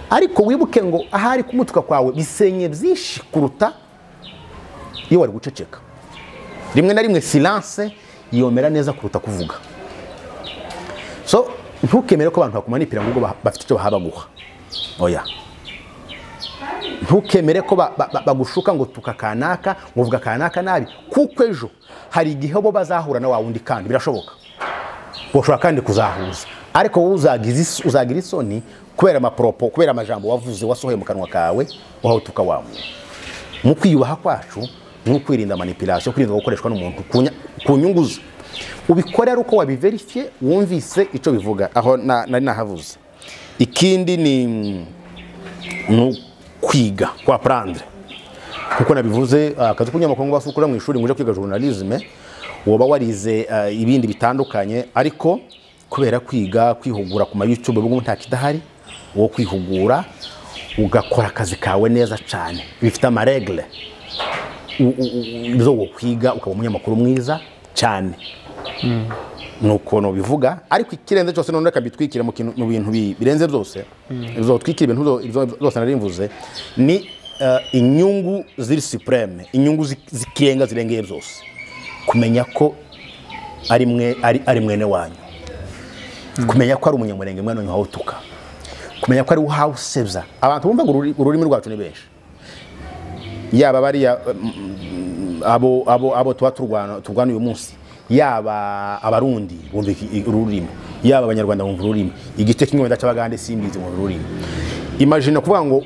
ariko wibuke ngo ahari kumutuka kwawe bisenye byinshi kuruta iyo wari guceceka rimwe na rimwe silence yomera neza kuruta kuvuga so ntukemere ko abantu bakumanipira ngo ubwo ba- bafite icyo bahaba guha oya ntukemere ko ba- ba- ba- bagushuka ngo tuka kanaka ngo uvuga kanaka nabi kuko ejo hari igihe bo bazahura na wa wundi kandi birashoboka bashobora kandi kuzahuza ariko wowe uzagiza is- uzagira isoni kubera amaporopo kubera amajambo wavuze wasohoye mu kanwa kawe wahawutuka wa muntu mu kwiyubaha kwacu ni ukwirinda manipulation kwirinda gukoreshwa n'umuntu ku nya- ku nyungu ze ubikore ari uko wabiverifiye wumvise icyo bivuga aho na- nari nahavuze ikindi ni mm, ni ukwiga kwa prendre kuko nabivuze ah, akazi k'umunyamakuru ngo basukura mu ishuri nguje kwiga journalisme woba warize ah, ibindi bitandukanye ariko kubera kwiga kwihugura ku ma YouTube ubwo nta kidahari wo kwihugura ugakora akazi kawe neza cyane bifite amaregle u- u- u- zo kwiga ukaba umunyamakuru mwiza cyane ni ukuntu bivuga ariko ikirenze cyose none reka bitwikire mu kintu- mu bintu bi- birenze byose bizotwikira ibintu byo- byo- byose nari mvuze ni eh, inyungu ziri supreme inyungu zi- zikirenga zirengeye byose kumenya ko ari mwe ari ari mwene wanyu kumenya ko ari umunyamurenge mwene wanyu wawutuka kumenya ko ari we uhawusebya abantu bumva ngo ururi- ururimi rwacu ni benshi yaba bariya abo abo abo tuba turwana turwana uyu munsi yaba abarundi bumva iki- ururimi yaba abanyarwanda bumva ururimi igice kimwe wenda cy'abagande simbizi bumva ururimi imagine kuvuga ngo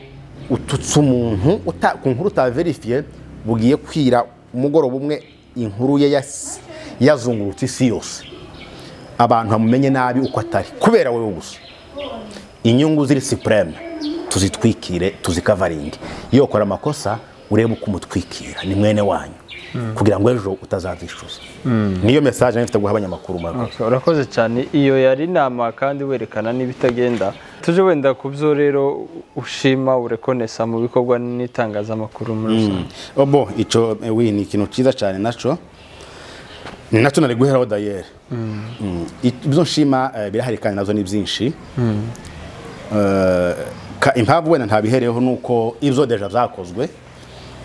ututse umuntu uta- ku nkuru utaverifiye bugiye kwira umugoroba umwe inkuru ye yas- yazungurutse isi yose abantu bamumenye nabi uko atari kubera wowe gusa inyungu ziri supreme tuzitwikire tuzikavaringe iyo ukora amakosa urebe uko umutwikira ni mwene wanyu kugira ngo ejo utazazishyuza niyo mesaje nari mfite guha abanyamakuru Marco. Okay, urakoze cyane iyo yari inama kandi werekana n'ibitagenda tuje wenda ku byo rero ushima urekonesa mu bikorwa n'itangazamakuru muri rusange obo icyo eh, wi ni ikintu cyiza cyane nacyo ni nacyo nari guheraho dayeri Mm. I- ibyo nshima eh, birahari kandi nazo ni byinshi Eh, ka- impamvu wenda ntabihereyeho ni uko ibyo deja byakozwe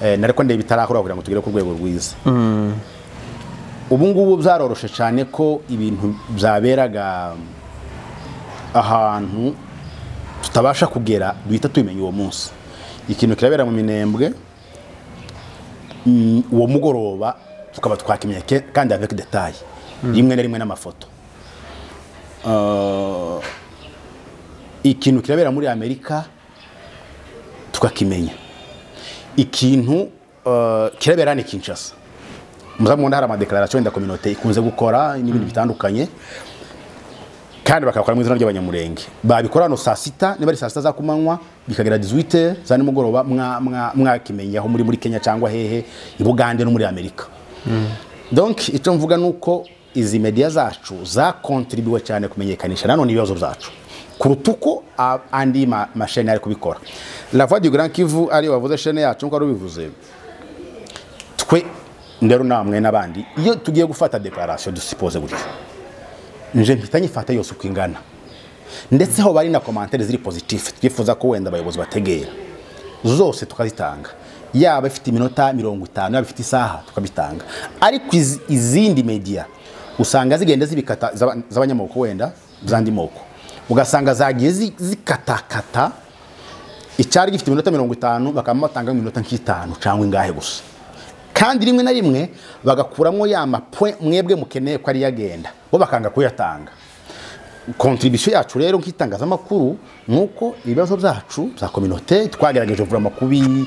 eh, nariko ndeba ibitarahura kugira ngo tugere ku rwego rwiza ubu ngubu byaroroshe cyane ko ibintu byaberaga ahantu tutabasha kugera duhita tubimenya uwo munsi ikintu kirabera mu minembwe mm, uwo mugoroba tukaba twakimenye ke- kandi avec detail rimwe na rimwe n'amafoto Uh, ikintu kirabera muri amerika tukakimenya ikintu uh, kirabera ni kinshasa muzamubona hari amadekararasiyo wenda kominote ikunze gukora n'ibindi bitandukanye kandi bakakora mu izina ry'abanyamurenge babikora hano saa sita niba ari saa sita za kumanywa bikagera 18 za nimugoroba mwa- mwa- mwakimenyaho muri muri kenya cyangwa hehe i bugande no muri amerika donc icyo mvuga ni uko izi media zacu zakontribue cyane kumenyekanisha nanone ibibazo byacu kuruta uko a- andi ma- masheni ari kubikora la voix du grand kivu ariyo wavuze shene yacu nk'uko wari ubivuze twe ndero namwe n'abandi iyo tugiye gufata dekararasiyo dusipoze gutya nje mpita nyifata yose uko ingana ndetse ho bari na komantere ziri pozitifu twifuza ko wenda abayobozi bategera zose tukazitanga yaba ifite iminota mirongo itanu yaba ifite isaha tukabitanga ariko izi- izindi media usanga zigenda zibikata z'aba- z'abanyamoko wenda z'andi moko ugasanga zagiye zi- zikatakata icyari gifite iminota mirongo itanu bakaba batanga iminota nk'itanu cyangwa ingahe gusa kandi rimwe na rimwe bagakuramo ya mapoint mwebwe mukeneye ko ariyo agenda bo bakanga kuyatanga kontribisiyo yacu rero nk'itangazamakuru ni uko ibibazo byacu bya kominote twagerageje kuvura amakubi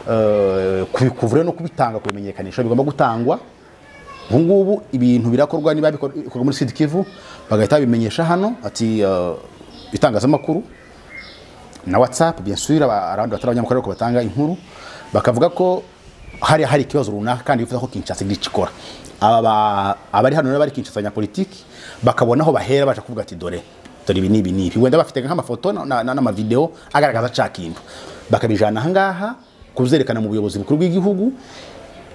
eh, kubikuvura no kubitanga kubimenyekanisha bigomba gutangwa ubu ngubu ibintu birakorwa niba bikorwa muri sud kivu bagahita babimenyesha hano ati eh, itangazamakuru na whatsapp bien sûr aba- abandi batari abanyamakuru ariko batanga inkuru bakavuga ko hari hari ikibazo runaka kandi bifuza ko Kinshasa igikora aba ba- abari hano n'abari Kinshasa abanyapolitiki bakabona aho bahera baje kuvuga ati dore dore ibi n'ibi n'ibi wenda bafite nk'amafoto na- na- n'amavideo agaragaza cya kintu bakabijana aha ngaha kuzerekana mu buyobozi bukuru bw'igihugu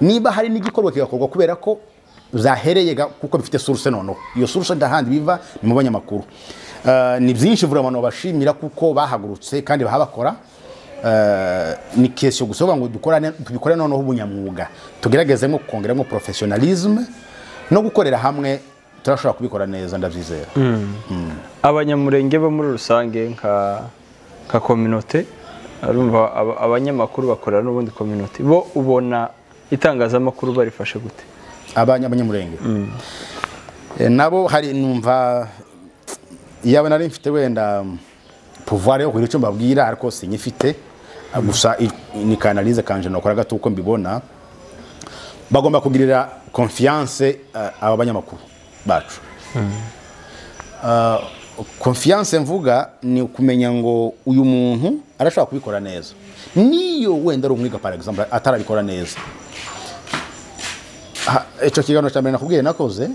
niba hari n'igikorwa kigakorwa kubera ko zahereye ga- kuko bifite source noneho iyo source ndahandi biva ni mu banyamakuru Eh, ni byinshi vura abantu babashimira kuko bahagurutse kandi bahabakora Eh, ni kesiyo gusa bavuga ngo dukorane tubikore noneho ubunyamwuga tugeragezemo kongeramo professionalism no gukorera hamwe turashobora kubikora neza ndabyizera abanyamurenge bo muri rusange nka nka kominote arumva aba- abanyamakuru bakorera n'ubundi kominote bo ubona itangazamakuru barifashe gute abanya- abanyamurenge Eh, nabo hari numva yaba nari mfite wenda pouvoir yo kugira icyo mbabwira ariko sinyifite Ah, gusa i- ni kanalize kanje nokora gato uko mbibona bagomba kugirira confiance eh, aba banyamakuru bacu Ah, confiance mvuga ni ukumenya ngo uyu muntu arashobora kubikora neza niyo wenda ari umwiga par exemple atarabikora neza Ha- icyo kiganiro cya mbere nakubwiye nakoze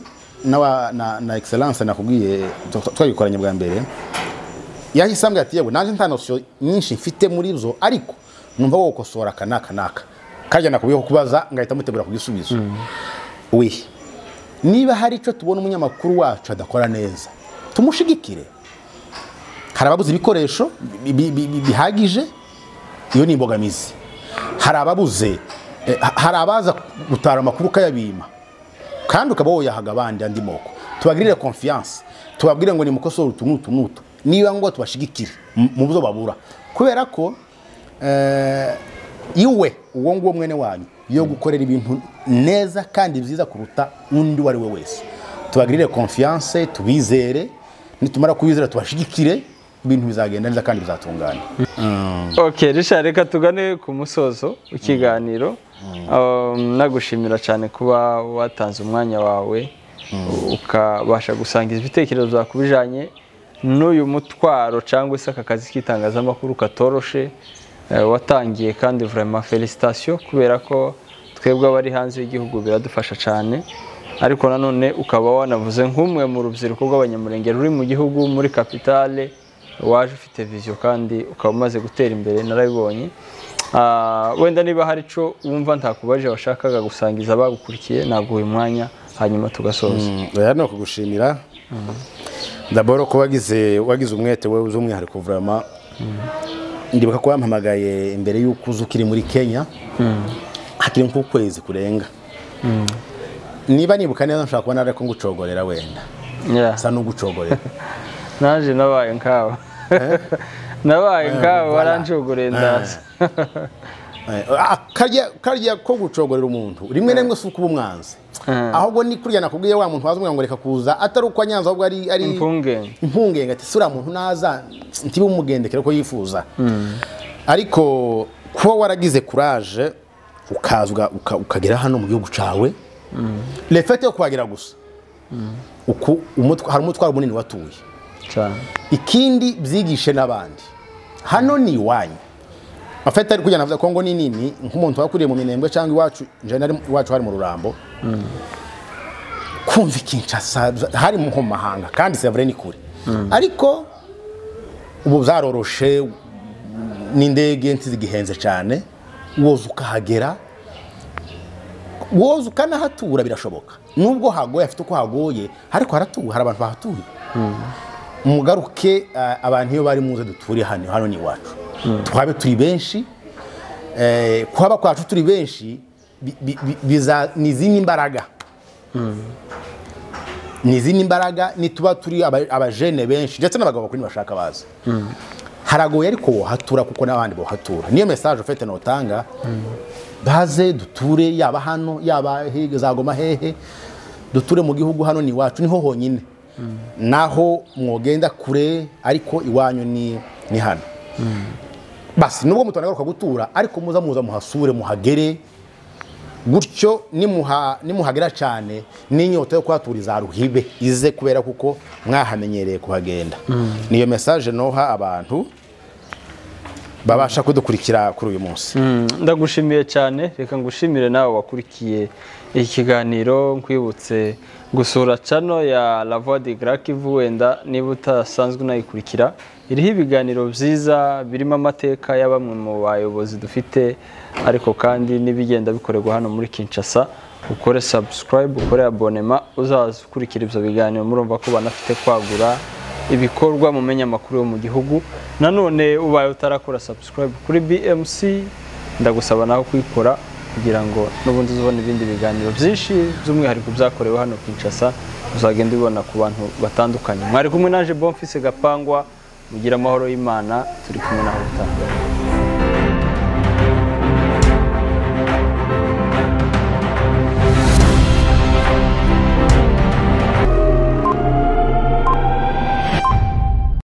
n'awa- na na excellence nakubwiye twa- twagikoranye bwa mbere yahise ambwira ati yewe nanjye nta nosiyo nyinshi mfite muri zo ariko numva wo gukosora aka n'aka n'aka kajya nakubwiye ko kubaza ngahita mutegura ku gisubizo we niba hari icyo tubona umunyamakuru wacu adakora neza tumushigikire hari ababuze ibikoresho bi- bi- bi- bi- bihagije iyo ni imbogamizi hari ababuze eh, ha- hari abaza gutara amakuru ukayabima kandi ukaba woyahaga abandi andi moko tubagirire confiance tubabwire ngo nimukosore utu n'utu n'utu niba ngo tubashigikire mu- mu byo babura kubera ko eh, iwe uwo nguwo mwene wanyu yo gukorera ibintu neza kandi byiza kuruta undi uwo ari we wese tubagirire confiance tubizere nitumara kubizera tubashigikire ibintu bizagenda neza kandi bizatungana ok Richard reka tugane ku musozo w'ikiganiro Um, nagushimira cyane kuba watanze umwanya wawe ukabasha gusangiza ibitekerezo byawe ku bijyanye n'uyu mutwaro cyangwa se aka kazi k'itangazamakuru katoroshe eh, watangiye kandi vraiment felicitation kubera ko twebwe abari hanze y'igihugu biradufasha cyane ariko nanone ukaba wanavuze nk'umwe mu rubyiruko rw'abanyamurenge ruri mu gihugu muri kapitale waje ufite viziyo kandi ukaba umaze gutera imbere narabibonye Ah, wenda niba hari icyo wumva ntakubaje washakaga gusangiza abagukurikiye naguha umwanya hanyuma tugasoza oya ni ukugushimira daboro ko wagize wagize umwete wowe z'umwihariko vurama ndibuka ko wampamagaye imbere y'uko uza ukiri muri kenya hakiri nk'ukwezi kurenga niba nibuka neza nshobora kubona ariko ngucogorera wenda Yeah. nsa n'ugucogorera naje nabaye nkawe nabaye nkawe voilà. warancogoreye ndaza Eh, ah, karya karya ko gucogorera umuntu rimwe na rimwe si ukuba umwanzi Eh. ahubwo ni kurya nakubwiye wa muntu waza ngo reka kuza atari uko anyanza ahubwo ari ari impungenge impungenge ati sura muntu naza ntibe umugendekere ko yifuza ariko kuba waragize kuraje ukazwa uka- ukagera hano mu gihugu cyawe refete yo kuhagera gusa uku umutwa- hari umutwaro munini watuye cyane ikindi byigishe n'abandi hano ni iwanyu afite ari kujyana avuga kongo ni nini nk'umuntu wakuriye mu minembwe cyangwa iwacu nje nari iwacu hari mu rurambo kumva ikinshasa hari mu mahanga kandi sevure ni kure ariko ubu byaroroshe n'indege ntizigihenze cyane woza ukahagera woza ukanahatura birashoboka nubwo hagoye afite uko hagoye ariko haratuwe hari abantu bahatuye mugaruke eh, abantu iyo bari muze duture hano hano ni iwacu twabe turi benshi eh, kuhaba kwacu turi benshi bi- bi- bi- biza- ni izindi mbaraga ni izindi mbaraga nituba turi aba- abajene benshi ndetse n'abagabo bakuru ntibashaka baza haragoye ariko wohatura kuko n'abandi bohatura niyo mesaje ufite notanga baze duture yaba hano yaba hege za goma hehe duture mu gihugu hano ni iwacu niho honyine naho mwogenda kure ariko iwanyu ni ni hano basi nubwo mutanagaruka gutura ariko muza muza muhasure muhagere gutyo nimuha- nimuhagera cyane n'inyota yo kuhatura izaruhibe ize kubera kuko mwahamenyereye kuhagenda niyo mesaje noha abantu babasha kudukurikira kuri uyu munsi Mm, ndagushimiye cyane reka ngushimire nawe wakurikiye iki kiganiro nkwibutse gusura cano ya La Voix de Grakivu wenda niba utasanzwe unayikurikira iriho ibiganiro byiza birimo amateka ya bamwe mu bayobozi dufite ariko kandi n'ibigenda bikorerwa hano muri Kinshasa ukore subscribe ukore abonema uzaza ukurikira ibyo biganiro murumva ko banafite kwagura ibikorwa mu menyamakuru yo mu gihugu nanone ubaye utarakora subscribe kuri BMC ndagusaba nawe kuyikora kugira ngo n'ubundi uzabone ibindi biganiro byinshi by'umwihariko byakorewe hano Kinshasa uzagenda ubibona ku bantu batandukanye mwari kumwe naje Bonfise Gapangwa mugira amahoro y'Imana turi kumwe nawe utaha